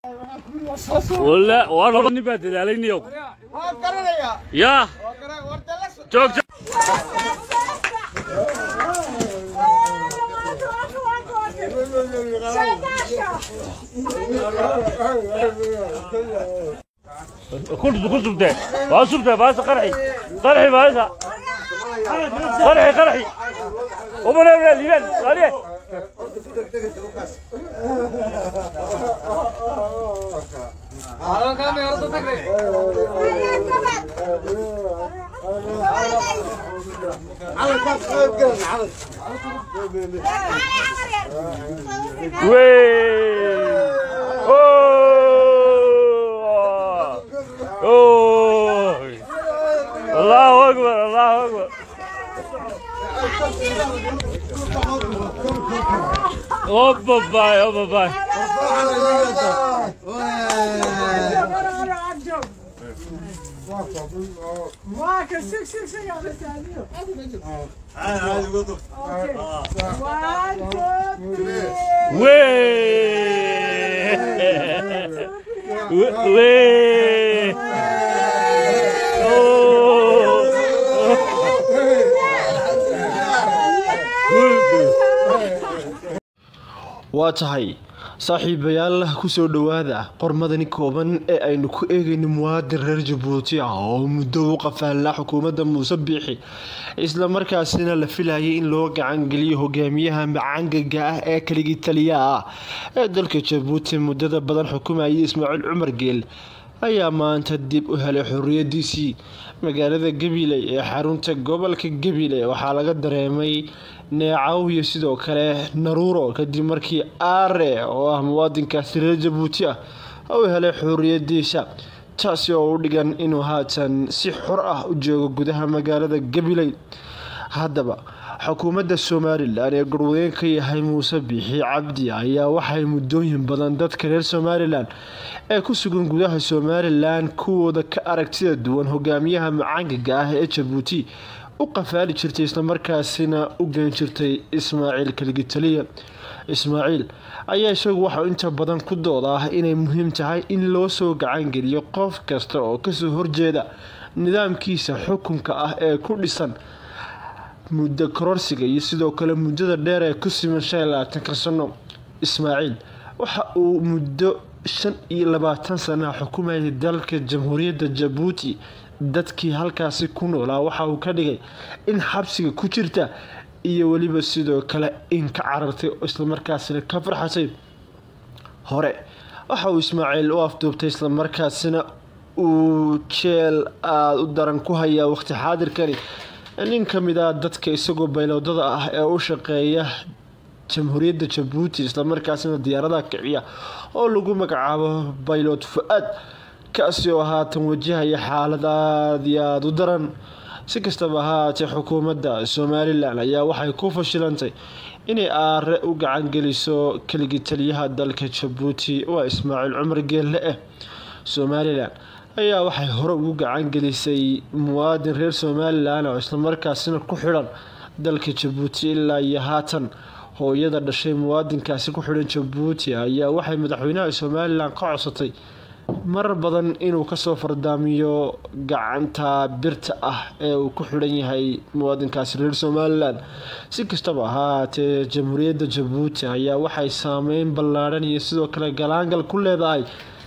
walla waa laba nin baa dadaalayniyow yaa joog joog كل كل سبتة ما سبتة ما قرحي قرحي ما قرحي قرحي ومن هنا ليبان عليه وي أوه. أوه. الله أكبر الله أكبر أوبا باي أوبا باي Marca, six, six, six, on the stand. Okay. One, two, three. وي وي waa tahay saaxiibayaal kusoo dhowaada qormadani kooban ee aynu ku eegayno muwaadin reer jabuuti ah oo muddo u qafaallaa xukuumadda muuse biixi isla markaasina la filayay in loo gacangeliyo hogaamiyaha macangaga ah ee kaligii taliyaha ah ee dalka jabuuti muddada badan xukumayay ismaaciil cumar geel ayaa maanta dib u helay xorriyadiisii magaalada gabiley ee xarunta gobolka gabiley waxaa laga dareemay neecaw iyo sidoo kale naruuro kadib markii aare oo ah muwaadinkaasi reer jabuuti ah uu helay xorriyadiisa taasi oo u dhigan inuu haatan si xor ah u joogo gudaha magaalada gabiley haddaba xukuumadda somalilan ee garwadeen ka yahay muuse biixi cabdi ayaa waxay muddooyin badan dadka reer somalilan ee ku sugan gudaha somalilan kuwooda ka aragtida duwan hogaamiyaha macaangaga ah ee jabuuti u qafaali jirtay islamarkaasina u geen jirtay ismaaciil kaligitaliya ismaaciil ayaa isagu waxau inta badan ku dooda ah inay muhiim tahay in loo soo gacangeliyo qof kasta oo kasoo horjeeda nidaamkiisa xukunka ah ee ku dhisan muddo kororsiga iyo sidoo kale muddada dheer ee ku siman shan iyo labaatanka sano ismaaciil waxa uu muddo shan iyo labaatan sanaha xukumayay dalka jamhuuriyadda jabuuti dadkii halkaasi ku noolaa waxa uu ka dhigay in xabsiga ku jirta iyo weliba sidoo kale in ka carartay islamarkaasina ka farxatay hore waxa uu ismaaciil u afduubtay islamarkaasina uu jeel aada u daran ku hayaa waqti xaadirkani nin ka mid ah dadka isagoo baylowdada ah ee u shaqeeya jamhuuriyadda jabuuti islamarkaasina diyaaradaha kiciya oo lagu magacaabo baylod fu-aad kaasi oo haatan wajahaya xaalad aada iyo aada u daran si kastaba ahaatee xukuumadda somalilan ayaa waxay ku fashilantay inay aare u gacangeliso keligii taliyaha dalka jabuuti waa ismaaciil cumar geelle eh somalilan ayaa waxay hore ugu gacangelisay muwaadin reer somalilan oo islamarkaasina ku xidhan dalka jabuuti ilaa iyo haatan hooyada dhashay muwaadinkaasi ku xidhan jabuuti ayaa waxay madaxweynaha somalilan ka codsatay marar badan inuu kasoo fardaamiyo gacanta birta ah ee uu ku xidhan yahay muwaadinkaasi reer somalilan si kastaba ahaatee jamhuuriyadda jabuuti ayaa waxay saameyn ballaadhan iyo sidoo kale galaangal ku leedahay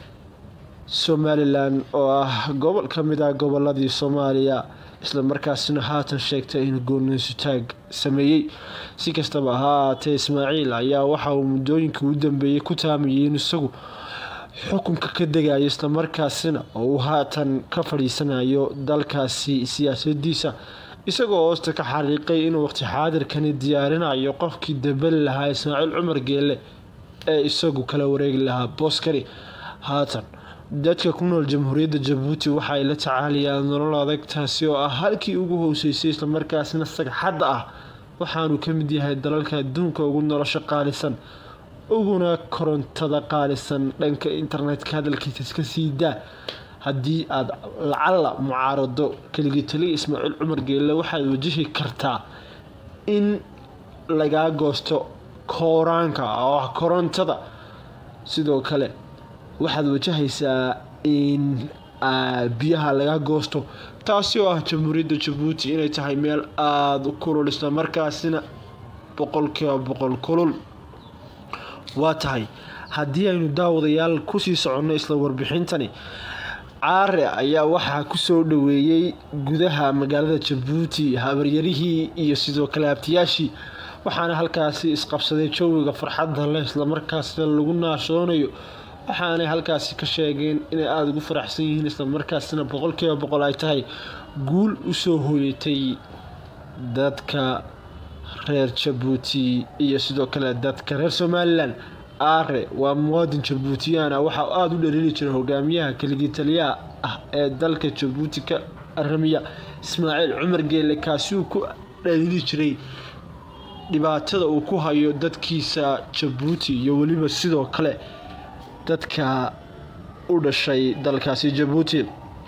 somalilan oo ah gobol ka mid ah goboladii soomaaliya islamarkaasina haatan sheegtay inuu gooninsutaag sameeyey si kastaba ahaatee ismaaciil ayaa waxa uu muddooyinkii u dambeeyey ku taamayay in isagu xukunka ka degayo islamarkaasina oo uu haatan ka fadhiisanayo dalkaasi siyaasadiisa isagoo hoosta ka xariiqay inuu waqti xaadirkani diyaarinayo qofkii dambeli lahaa ismaaciil cumar geelle ee isagu kala wareegi lahaa booskani haatan dadka ku nool jamhuuriyadda jabuuti waxa ay la tacaalayaan nolol adag taasi oo ah halkii ugu hooseysay islamarkaasina sagxadda ah waxaanu ka mid yahay dalalka adduunka ugu nolosha qaalisan uguna korontada qaalisan dhanka internetka hadalkiisa iska sii daa haddii aada lacala mucaarado keligii taliya ismaaciil cumar geelle waxaad wajahi kartaa in lagaa goosto kooraanka oo ah korontada sidoo kale waxaad wajahaysaa in biyaha laga goosto taasi oo ah jamhuuriyadda jabuuti inay tahay meel aada u kulul isla markaasina boqolkiiba boqol kulul waa tahay haddii aynu daawadayaal kusii soconno isla warbixintani caare ayaa waxaa kusoo dhaweeyey gudaha magaalada jabuuti habaryarihii iyo sidoo kale abtiyaashii waxaana halkaasi isqabsaday jawiga farxadda leh islamarkaasina lagu naashoonayo waxaanay halkaasi ka sheegeen inay aada ugu faraxsan yihiin islamarkaasina boqolkiiba boqol ay tahay guul usoo hooyatay dadka reer jabuuti iyo sidoo kale dadka reer somalilan aare waa muwaadin jabuutiyaan ah waxaa aada u dhaliili jiray hogaamiyaha keligii taliyaha ah ee dalka jabuuti ka aramiya ismaaciil cumar geele kaasi uu ku dhaliili jiray dhibaatada uu ku hayo dadkiisa jabuuti iyo weliba sidoo kale dadka u dhashay dalkaasi jabuuti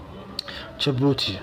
jabuuti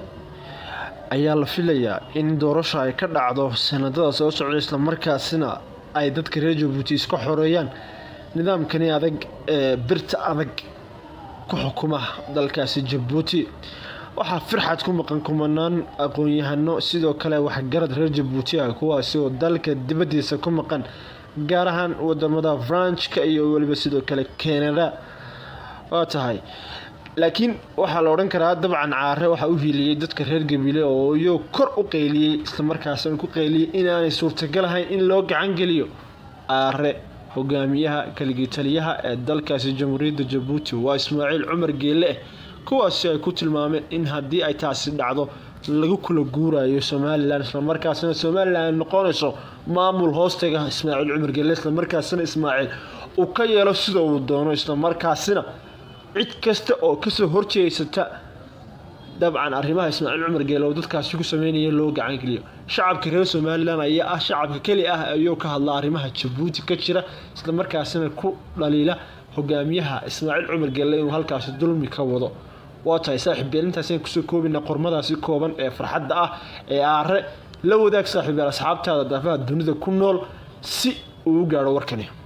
ayaa la filayaa in doorasho ay ka dhacdo sanadada soo socda islamarkaasina ay dadka reer jabuuti iska xoreeyaan nidaamkani adag ee birta adag ku xukuma dalkaasi jabuuti waxaa firxad ku maqan kumanaan aqoon-yahano sidoo kale waxgarad reer jabuuti ah kuwaasi oo dalka dibadiisa ku maqan gaar ahaan wadamada franchka iyo weliba sidoo kale canada waa tahay laakiin waxaa la odhan karaa dabcan caare waxaa u hiiliyey dadka reer gabiile oo iyou kor u qeyliyey islamarkaasna ku qeyliyey inaanay suurtagal ahayn in loo gacan geliyo caare hogaamiyaha keligii taliyaha ee dalkaasi jamhuuriyadda jabuuti waa ismaaciil cumar geelle eh kuwaasi ay ku tilmaameen in haddii ay taasi dhacdo lagu kula guurayo somalilan islamarkaasina somalilan ay noqonayso maamul hoostaga ismaaciil cumar geelle islamarkaasina ismaaciil uu ka yeelo sida uu doono islamarkaasina cid kasta oo kasoo horjeeysata dabcan arrimaha ismaaciil cumar geele oo dadkaasi ku sameynaya loo gacan geliyo shacabka reer somalilan ayaa ah shacabka keli ah ayuu ka hadla arrimaha jabuuti ka jira islamarkaasina ku dhaliila hogaamiyaha ismaaciil cumar geelle inuu halkaasi dulmi ka wado waa tahay saaxiib beelintaasi aan kusoo koobina qormadaasi kooban ee farxadda ah ee aare la wadaag saaxiib beel asxaabtaada daafaha dunida ku nool si uu u gaadho warkani